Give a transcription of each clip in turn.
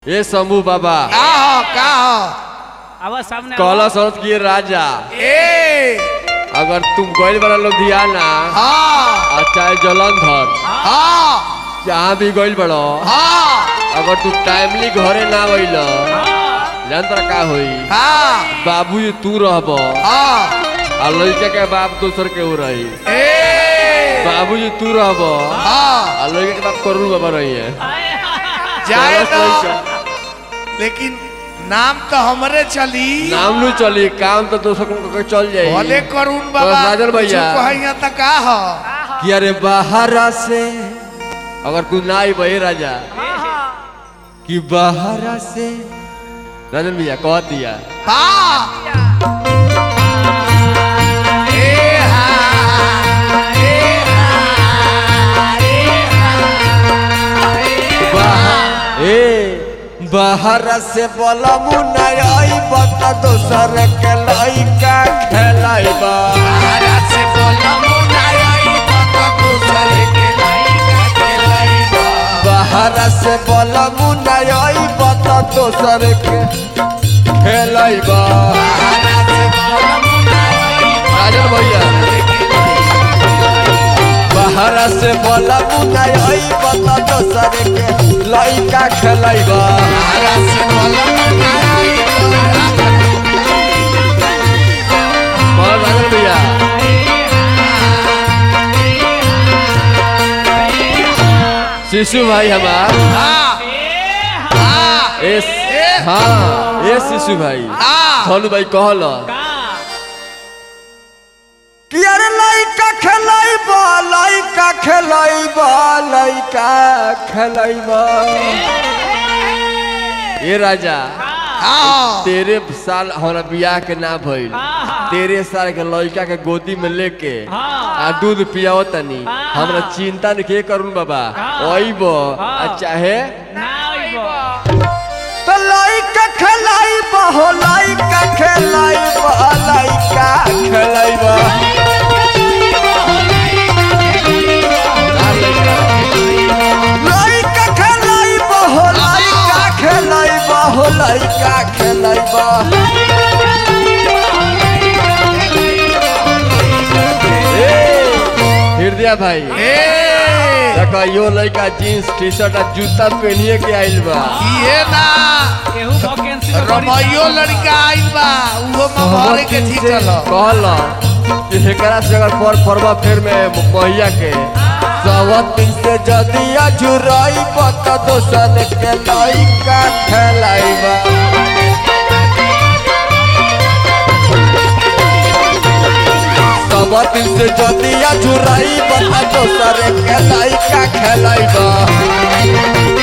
ए शंभू बाबा का हो का हो आवाज सामने कहला सोच कि राजा ए अगर तुम गइल बड़ा लुधियाना हाँ और चाहे जलंधर हाँ जहाँ भी गइल बड़ो हाँ अगर तू टाइमली घरे ना अइल जान तोरा का होई हाँ बाबूजी तू रहब हाँ आ लड़का के बाप दोसर के ऊ रही ए बाबूजी तू रहब हाँ आ लड़का के बाप करुण बाबा रही है जाए चलत तो लइका। लेकिन नाम तो हमरे चली नाम नु चली काम तो दोसर को चल जाई भले करुण बाबा राजन भैया। कहिया तो का हो कि अरे बाहर से अगर तू ना आई बहे राजा कि बाहर से राजन भैया कह दिया हाँ ए हाँ ए हाँ ए बाहर ए बाहर से बोलमु नहीं आई बता दोसर के लइका खेलाइबा हरा से बोला मुनाई पता दूसरे के लइका के लइका बाहर से बोलमु नहीं आई बता दोसर के खेलाइबा हरा से बोला मुनाई राजन भैया बाहर से बोलमु नहीं आई बता दोसर के लइका खेलाइबा हरा से बोला मुनाई बोल राजन भैया शिशु भाई हमार हाँ हाँ एस हाँ ए शिशु भाई हाँ सोनू भाई कहल कि अरे लइका खेलाइब लइका खेलाइब लइका खेलाइब ए राजा हाँ तेरे साल हमारा बियाह के ना भइल तेरे साल के लड़का के गोदी में लेके आ दूध पियाओ तनी हमरा चिंता नहीं के करूँ बाबा ओइब आ चाहे तो लइका खेलाइब हो लइका खेलाइब लइका खेलाइब लइका खेलाइब हो लइका खेलाइब हो लइका खेलाइब ए, हृदय भाई ए देखो यो लड़का जीन्स टी शर्ट आ जूता पहनिए के आइल बा ये ना केहू वैकेंसी में बड़ी- रमैयो लड़का आइल बा उहो मवारे के थी चलो कहल कि एकरा से अगर पर परवा फेर में महिया के सवत दिन से जदी अझुराई पत दोसन के लइका खेलाइबा सवत दिन से जदी अझुराई पत दोसर के लइका खेलाइबा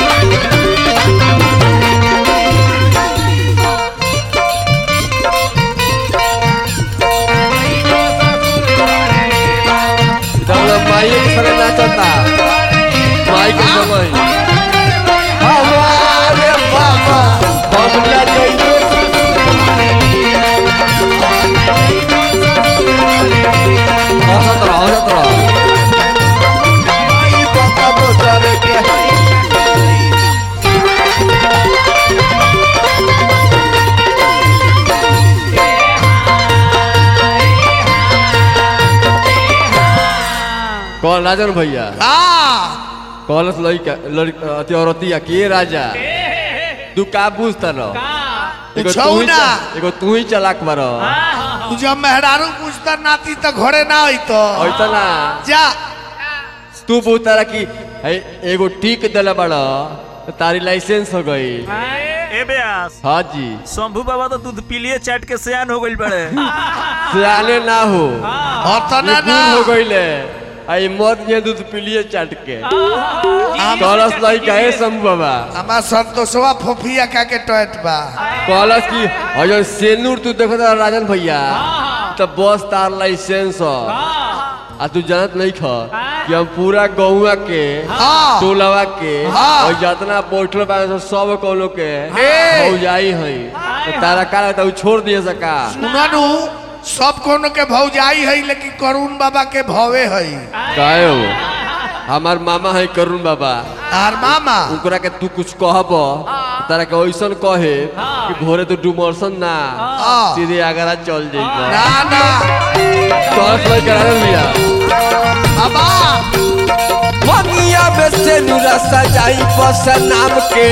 इधर माई के संगे नाचता माई के समय हमारे बाबा बबला जइयो हंसत रह हंसत रह माई बाबा दोसर के कौन राजन भैया हाँ कॉलस लड़का लड़का अति औरतिया के राजा तू का बुझता न एगो पूछौ तू ही ना। च- एगो तू ही चलाक बार तू जब मेहरारू पूछता नाती तो घरे ना आई तो ऐसा ना जा तू पूछता कि है एगो टीक दिला बड़ तो तारी लाइसेंस हो गई ए ब्यास हाँ जी शंभू बाबा तो दूध पीलिए चाट के सियान हो गइल बड़े सियाने ना हो अतना ये ना बूढ़ हो गईले आई मत ये दूध पिलिए चाट के कॉलस लड़का है शंभू बाबा हमार संतोषवा फोफिया का के टोट बा कॉलस की अजय सेनूर तू देखो तो राजन भैया तो बस तार लाइसेंस हो आ तू जानत नहीं ख कि हम पूरा गौवा के हाँ। टोलवा के हाँ। और जितना बैठल बा सब कोनो के ए। भौजाई है तो तारा का लगता है उ छोड़ दिए सका सुननु सब कोनो के भौजाई है लेकिन करुण बाबा के भवे है काहे हो हमार मामा है करुण बाबा आर मामा ओकरा के तू कुछ कहब तारा के ऐसन कहे कि भोरे तो डुमरसन ना हाँ। सीधे आगरा चल जाइबा ना ना तोहर समय करा लिया बाबा ममिया में से नुरा सजाई बस नाम के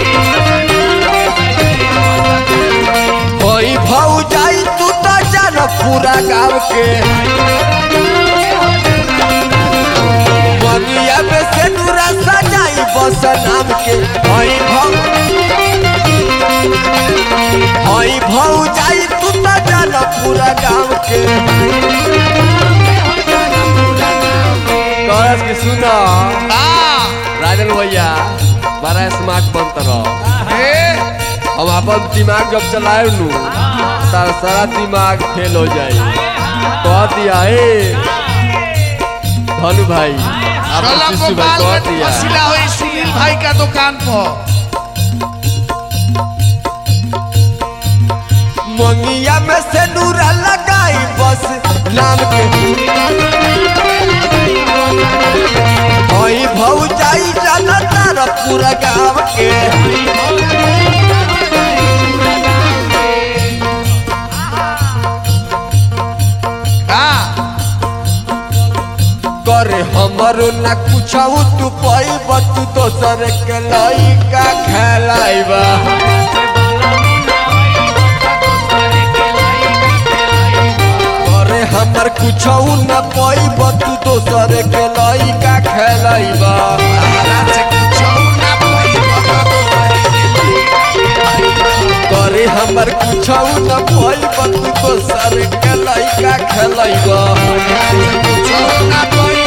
होई भौ जाई तू तो जान पूरा गाँव के ममिया में से नुरा सजाई बस नाम के होई भौ होई भौ जाई तू तो जान पूरा गाँव के कहस कि सुना आ राजन भैया बड़ा स्मार्ट बनता रहो ए हम अपन दिमाग जब चलाए नू तार सारा दिमाग फेल हो जाई कह दिया ए धनु भाई अपन चलो शिशु भाई गोपाल कह में दिया मसिला हुई सुनील भाई का दुकान पर मंगिया में से नूरा लगाई बस नाम के होई भौ जाई जाना तार पूरा गाँव के आ करे हमरो ना कुछ तू पैब तू दोसर के लइका खेलाइबा करे हमर कुछ ना पैब तू दोसर के लइका खेलाइबा तारा से कुछ ना कोई करे हमर कुछ ना पैब तू दोसर के लइका खेलाइबा कुछ ना कोई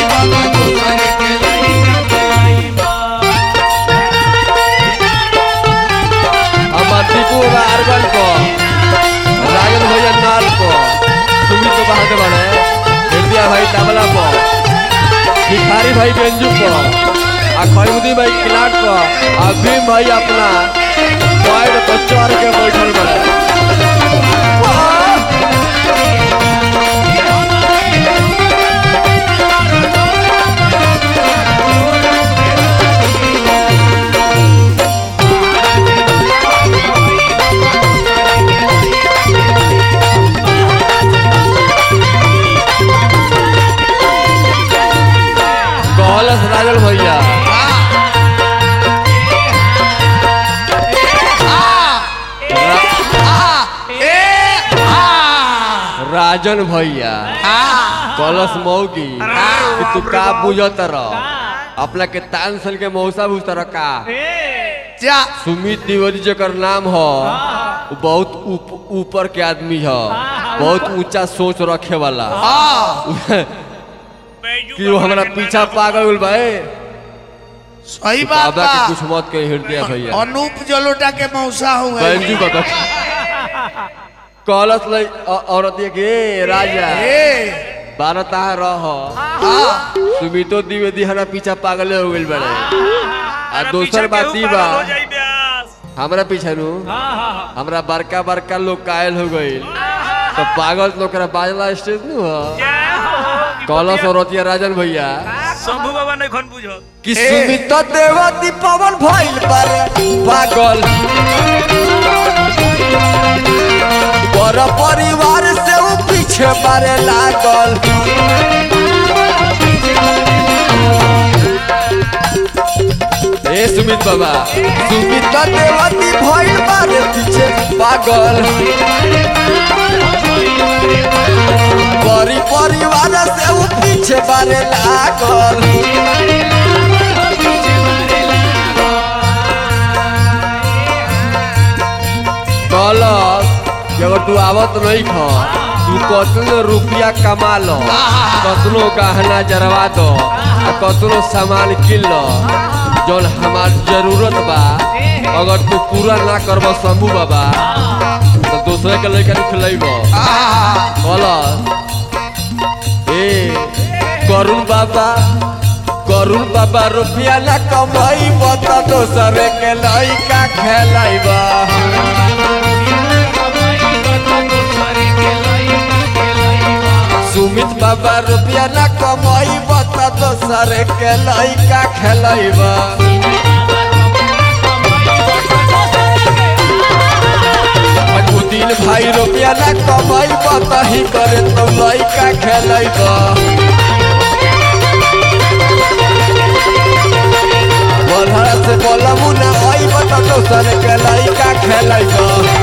हमार दीपू बा अरबन को राजन भैया नाल को सुमित तो बहादुर बने हृदय भाई तबला को भिखारी भाई बेंजू को आ खैमुद्दीन भाई किलाट को आ भीम भाई अपना पैर पर चढ़ के बैठल बने कहलस राजन भैया राजन भैया कलश मौगी कि तू का बुझत रह अपना के तान सन के मौसा बुझत रह का जा सुमित द्विवेदी जकर नाम ह वो बहुत ऊप- ऊपर के आदमी ह बहुत ऊंचा सोच रखे वाला कि वो हमारा पीछा पागल गइल बा ए। सही बात बाबा के बा कुछ मत कही हृदय भैया अनूप जलोटा के मौसा हुए बैंजू का कलश लई औ- औरत ये के "ए, राजा ए बारता रह आ सुमितो द्विवेदी हमारा पीछा पागल हो गइल बड़े आ अरे दोसर पीछे बात केहू ई पागल बा हो जाई ब्यास। हमरा पीछे नु हमरा बड़का बड़का लोग कायल हो गइल तो पागल लोग करा बाजला स्टेज नु ह जय हो। कलश और रतिया राजन भैया शंभू बाबा नहीं खन बुझो कि सुमित देवती पवन भइल बारे पागल पर परिवार से उ पीछे बारे लागल ए सुमित बाबा सुमित देवती भइल बारे पीछे पागल परि परिवार से उ पीछे बारे लागल कहलस कि अगर तू आवत नहीं ख तू कतनो रुपया कमा लो कतनो गहना जरवा दो आ कतनो सामान किन लो जौन हमार जरूरत बा अगर तू पूरा ना करब शंभू बाबा तो दूसरे के लड़का खिलेब कहलस ए करुण बाबा करुण बाबा रुपया ना कमाई बता दोसरे के लड़का खेलाइबा सुमित बाबा रुपया ना कमाई बता दोसर के लइका खेलैबा दू दिन भाई रुपया ना कमैबा तही करे तो लइका खेलैबा बोलहरा से बोलबू ना अइबा तो दोसर के लइका खेलैबा